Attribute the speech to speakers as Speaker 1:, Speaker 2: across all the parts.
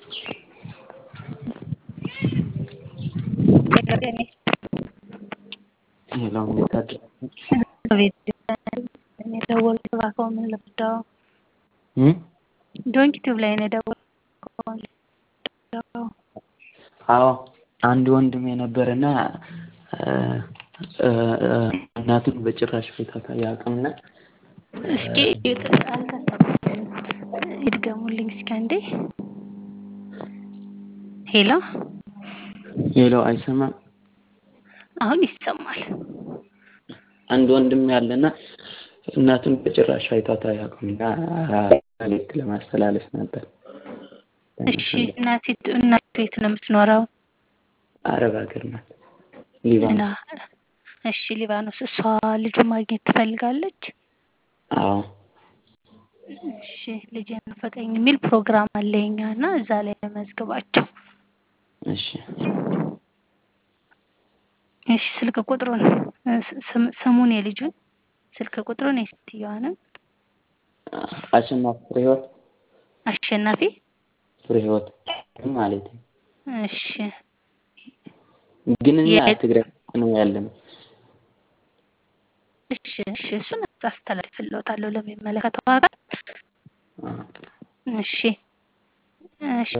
Speaker 1: ሄሎ እንዴት አደራችሁ?
Speaker 2: የደወልኩት እባክዎ ምን ልርዳዎ?
Speaker 1: እም
Speaker 2: ዶንኪ ቲዩብ ላይ ነው የደወልኩት።
Speaker 1: አዎ አንድ ወንድሜ ነበረና እናቱን በጭራሽ ፈታት አያውቅምና
Speaker 2: እስኪ አልተሰማኝም። ይድገሙልኝ እስኪ አንዴ። ሄሎ
Speaker 1: ሄሎ አይሰማም?
Speaker 2: አሁን ይሰማል።
Speaker 1: አንድ ወንድም ያለና እናቱን በጭራሽ አይቷት አያውቅምና መልዕክት ለማስተላለፍ ነበር።
Speaker 2: እሺ እናቲቱ እናቱ የት ነው የምትኖረው?
Speaker 1: አረብ ሀገር ናት። ሊባኖስ።
Speaker 2: እና እሺ ሊባኖስ። እሷ ልጁን ማግኘት ትፈልጋለች?
Speaker 1: አዎ
Speaker 2: እሺ ልጄን ናፈቀኝ የሚል ፕሮግራም አለ የኛ እና እዛ ላይ ለመዝግባቸው።
Speaker 1: እሺ
Speaker 2: እሺ ስልክ ቁጥሩን ስም- ስሙን የልጁን ስልክ ቁጥሩን የሴትዮዋንም
Speaker 1: አሸናፊ ፍሬ ህይወት
Speaker 2: አሸናፊ
Speaker 1: ፍሬ ህይወት ማለት ነው።
Speaker 2: እሺ
Speaker 1: ግን እኛ
Speaker 2: የት?
Speaker 1: ትግራይ ነው ያለነው።
Speaker 2: እሺ እሺ እሱን አስተላልፍልዎታለሁ ለሚመለከተው አካል።
Speaker 1: አዎ።
Speaker 2: እሺ እሺ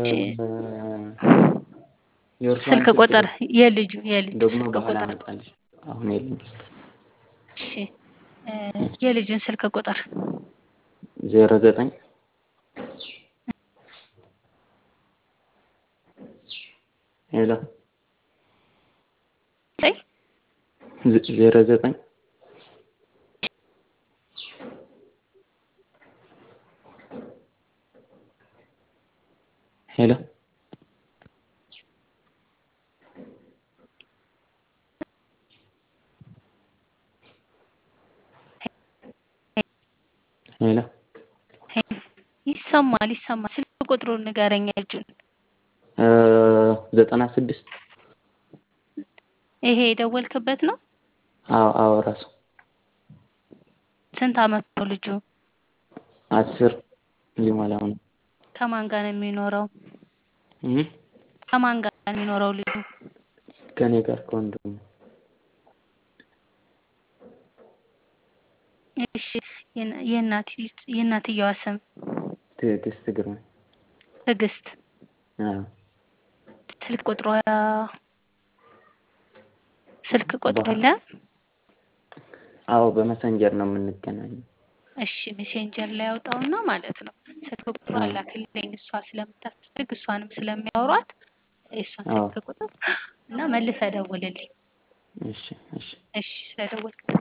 Speaker 1: የእርሷን
Speaker 2: ስልክ ቁጥር የልጁ የልጁ
Speaker 1: ደግሞ
Speaker 2: ስልክ
Speaker 1: በኋላ
Speaker 2: ቁጥር
Speaker 1: አመጣልሽ። አሁን የለም።
Speaker 2: እሺ እ የልጁን ስልክ ቁጥር
Speaker 1: ዜሮ ዘጠኝ ሄሎ
Speaker 2: ላይ
Speaker 1: ዜ- ዜሮ ዘጠኝ ሄሎ ሄሎ
Speaker 2: ይሰማል ይሰማል። ስልክ ቁጥሩን ንገረኝ የልጁን።
Speaker 1: እ ዘጠና ስድስት
Speaker 2: ይሄ የደወልክበት ነው?
Speaker 1: አዎ አዎ ራሱ
Speaker 2: ስንት አመት ነው ልጁ?
Speaker 1: አስር ሊሞላው ነው።
Speaker 2: ከማን ጋር ነው የሚኖረው?
Speaker 1: እም
Speaker 2: ከማን ጋር ነው የሚኖረው ልጁ?
Speaker 1: ከኔ ጋር ከወንድሙ
Speaker 2: እሺ የና- የእናት- የእናትየዋ ስም
Speaker 1: ትዕግስት ግርማ
Speaker 2: ትዕግስት።
Speaker 1: አዎ
Speaker 2: ስልክ ቁጥሯ ስልክ ቁጥሩ
Speaker 1: በኋላ-
Speaker 2: የለም?
Speaker 1: አዎ በመሰንጀር ነው የምንገናኘው።
Speaker 2: እሺ ሜሴንጀር ላይ ያውጣውና ማለት ነው ስልክ ቁጥሩ
Speaker 1: አዎ።
Speaker 2: አላክልኝ እሷ ስለምታስፈልግ እሷንም ስለሚያወሯት የእሷን
Speaker 1: አዎ።
Speaker 2: ስልክ ቁጥር እና መልሰህ ደውልልኝ።
Speaker 1: እሺ እሺ
Speaker 2: እሺ ስለደወልክ